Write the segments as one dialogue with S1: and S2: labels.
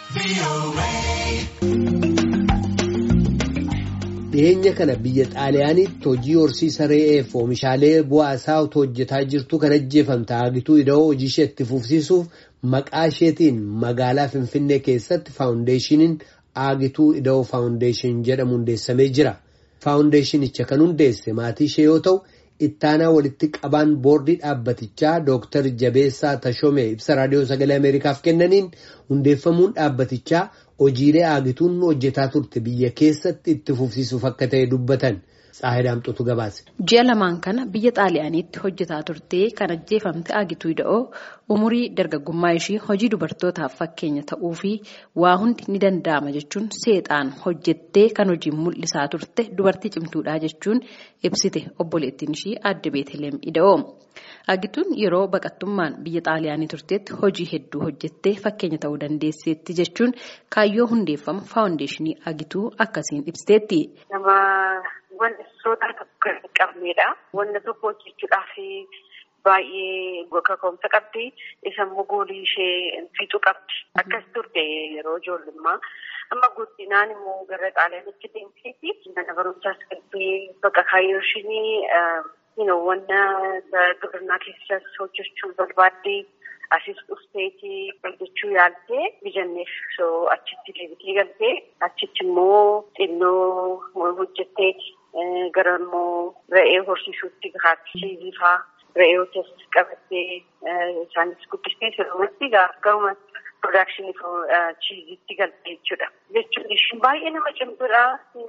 S1: Dhiyeenya kana biyya xaaliyaanitti hojii horsiisa re'eef oomishaalee bu'aa isaa otoo hojjetaa jirtu kan ajjeefamte Aagituu Ida'oo hojii ishee itti fufsiisuuf maqaa isheetiin magaalaa Finfinnee keessatti faawundeeshiniin Aagituu Ida'oo faawundeeshin jedhamu hundeessamee jira. Faawundeeshinicha kan hundeesse maatii ishee yoo ta'u, ittaanaa walitti qabaan boordii dhaabbatichaa Dooktar Jabeessaa Tashomee ibsa raadiyoo sagalee Ameerikaaf kennaniin hundeeffamuun dhaabbatichaa hojiilee aagituun hojjetaa turte biyya keessatti itti fufsiisuuf akka ta'e dubbatan. Tsaahidaamxotu gabaase.
S2: Ji'a lamaan kana biyya xaaliyaaniitti hojjetaa turtee kan ajjeefamte Aagituu Ida'oo umurii dargaggummaa ishii hojii dubartootaaf fakkeenya ta'uu fi waa hundi ni danda'ama jechuun seexaan hojjettee kan hojiin mul'isaa turte dubartii cimtuudhaa jechuun ibsite obboleettiin ishii aadde Beeteleem Ida'oo. Aagituun yeroo baqattummaan biyya xaaliyaanii turteetti hojii hedduu hojjettee fakkeenya ta'uu dandeesseetti jechuun kaayyoo hundeeffama faawundeeshinii Aagituu akkasiin ibsiteetti.
S3: Wanti sodaa tokko hin qabnedha. Wanta tokko hojjechuudhaaf baay'ee kaka'umsa qabdi. Isa immoo goolii ishee fixuu qabdi. Akkas turte yeroo ijoollummaa. Amma guddinaan immoo gara xaaliyaanitti deemteeti. Mana barumsaas galtee bakka kaayyoo isheenii wanna gibirnaa keessas hojjechuu barbaadde. Asis dhufteeti hojjechuu yaaltee bijanneef soo achitti deebitee galtee achitti immoo xinnoo hojjetteeti. Gara immoo re'ee horsiisuutti gahaatti fa'aa re'ee hojjetas qabattee isaanis guddistee sirriitti garuma piroodakshinii chiiziitti galtee jechuudha. Jechuun ishiin baay'ee nama cimtuudha.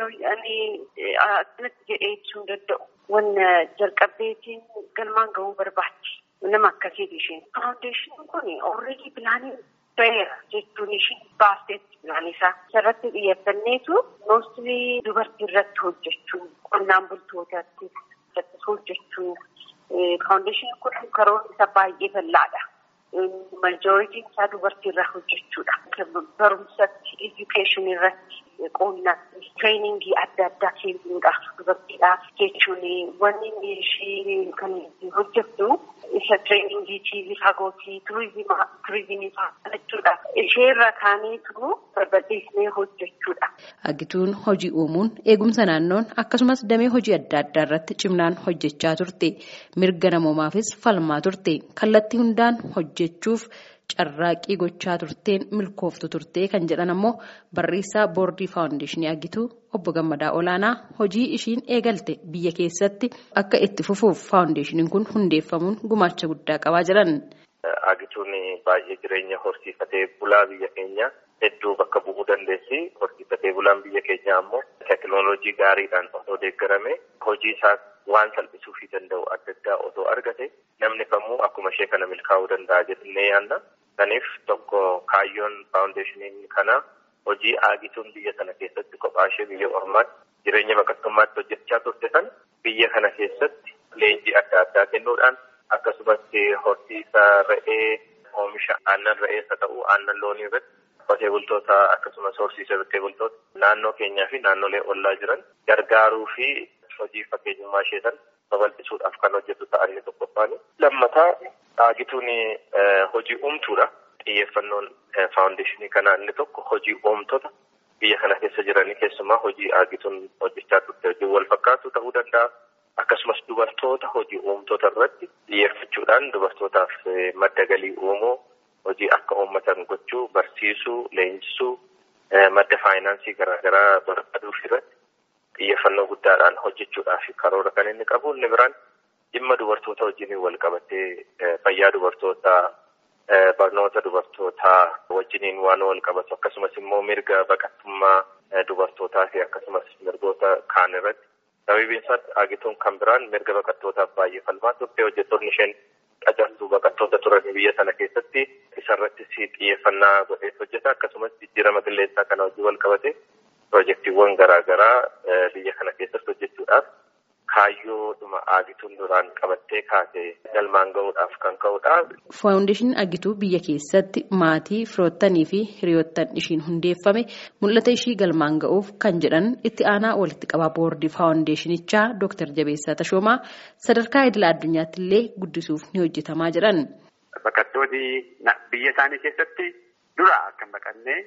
S3: Akkanatti jedhee ibsuu hin danda'u. Wanna jalqabdeetiin galmaan gahuu barbaaddi. Nama akkasiiti isheen. Faawundeeshiniin kun ooreedii pilaanii ta'eera jechuun isheen baasteetti pilaanii isaa. Isarratti xiyyeeffanneetu moostilii dubartii irratti hojjechuu, qonnaan bultootatti hojjechuu. Faawundeeshiniin kun karoora isa baay'ee bal'aadha. Majooritiin isaa dubartii irraa hojjechuudha. Barumsatti, edukeeshinii irratti, qonnatti, tireeningii adda addaa kennuudhaaf dubartiidhaaf jechuun wanni ishee kan hojjettu isa tireeningiitii, fagootii, turizimii fa'aa jechuudha. Ishee irra kaaneetu barbadeessinee hojjechuudha.
S2: Agituun hojii uumuun eegumsa naannoon akkasumas damee hojii adda addaa irratti cimnaan hojjechaa turte. Mirga namoomaafis falmaa turte. Kallattii hundaan hojjechuuf carraaqqii gochaa turteen milkooftu turtee kan jedhan ammoo barreessaa boordii faawundeeshinii Agituu obbo Gammadaa Olaanaa hojii ishiin eegalte biyya keessatti akka itti fufuuf faawundeeshiniin kun hundeeffamuun gumaacha guddaa qabaa jiran.
S4: Agituun baay'ee jireenya horsiifatee bulaa biyya keenya hedduu bakka bu'uu dandeessi. Horsiifatee bulaan biyya keenya ammoo teekinooloojii gaariidhaan osoo deeggarame hojii isaa waan salphisuufii danda'u adda addaa osoo argate namni kamuu akkuma ishee kana milkaa'uu danda'a jennee yaadna. Kanaaf tokko kaayyoon faawundeeshiniin kana hojii aagituun biyya kana keessatti kophaa ishee biyya ormaatti jireenya baqattummaatti hojjechaa turte sana biyya kana keessatti leenjii adda addaa kennuudhaan akkasumas horsiisa re'ee oomisha aannan re'eessa ta'uu aannan loonii irratti qotee bultoota akkasumas horsiisa qotee bultoota naannoo keenyaa fi naannolee ollaa jiran gargaaruu fi hojii fakkeenyummaa ishee sana babal'isuudhaaf kan hojjetu ta'an inni tokkoffaan. Lammataa aagituun hojii uumtuudha. Xiyyeeffannoon faawundeeshinii kanaa inni tokko hojii uumtoota biyya kana keessa jiranii keessumaa hojii aagituun hojjechaa turte hojii wal fakkaatu ta'uu danda'a. Akkasumas dubartoota hojii uumtoota irratti xiyyeeffachuudhaan dubartootaaf madda galii uumuu hojii akka uummatan gochuu barsiisuu leenjisuu madda faayinaansii garaagaraa barbaaduuf irratti xiyyeeffannoo guddaadhaan hojjechuudhaaf karoora kan inni qabu inni biraan dhimma dubartoota wajjin wal qabatee fayyaa dubartootaa barnoota dubartootaa wajjiniin waan wal qabatu akkasumas immoo mirga baqattummaa dubartootaa fi akkasumas mirgoota kaan irratti sababiin isaatti aagituun kan biraan mirga baqattootaaf baay'ee falmaa turte hojjettoonni isheen qacartuu baqattoota turan biyya sana keessatti isarratti xiyyeeffannaa godhee hojjeta akkasumas jijjiirama qilleensaa kana wajjin wal qabate piroojeektiiwwan garaagaraa biyya kana keessatti hojjechuudhaaf kaayyoodhuma aagituun duraan qabattee kaase galmaan gahuudhaaf kan ka'udha.
S2: Faawundeeshiniin Agituu biyya keessatti maatii firoottanii fi hiriyoottan ishiin hundeeffame mul'ata ishii galmaan ga'uuf kan jedhan itti aanaa walitti qabaa boordii faawundeeshinichaa Dr. Jabeessaa Tashoomaa sadarkaa idila addunyaatti illee guddisuuf ni hojjetamaa jedhan.
S5: Baqattoonni biyya isaanii keessatti dura akka hin baqanne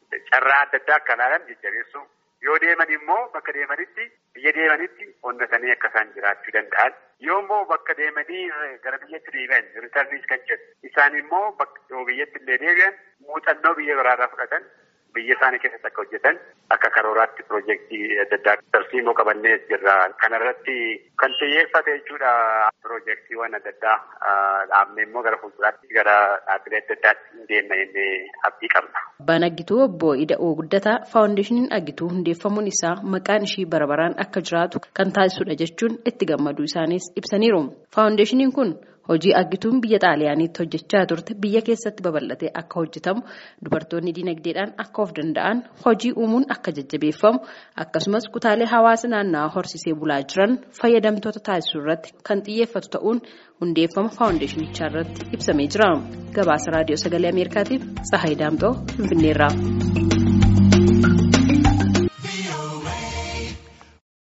S5: carraa adda addaa akka ilaalan jajjabeessuu yoo deeman immoo bakka deemanitti biyya deemanitti onnatanii akka isaan jiraachuu danda'an yoo immoo bakka deemanii gara biyyatti deebi'an ritarniis kan jedhu isaan immoo bakka biyyatti illee deebi'an muuxannoo biyya biraarraa fudhatan biyya isaanii keessatti akka hojjetan akka karooraatti piroojeektii adda addaa tarsiimoo qabannee jirra. Kanarratti kan xiyyeeffate jechuudha piroojeektiiwwan adda addaa dhaabne immoo gara fuulduraatti gara dhaabbilee adda addaatti deemna jennee abdii qabna.
S2: Abbaan Aggituu obbo Ida'oo Guddataa faawundeeshiniin Aggituu hundeeffamuun isaa maqaan ishii bara baraan akka jiraatu kan taasisudha jechuun itti gammaduu isaaniis ibsaniiru. Faawundeeshiniin kun hojii aggituun biyya xaaliyaaniitti hojjechaa turte biyya keessatti babal'atee akka hojjetamu dubartoonni dinagdeedhaan akka of danda'an hojii uumuun akka jajjabeeffamu akkasumas kutaalee hawaasa naannawaa horsisee bulaa jiran fayyadamtoota taasisuu irratti kan xiyyeeffatu ta'uun hundeeffama faawundeeshinichaa irratti ibsamee jira. Gabaasa raadiyoo sagalee Ameerikaatiif Tsahaay Daamxoo Finfinneerraa.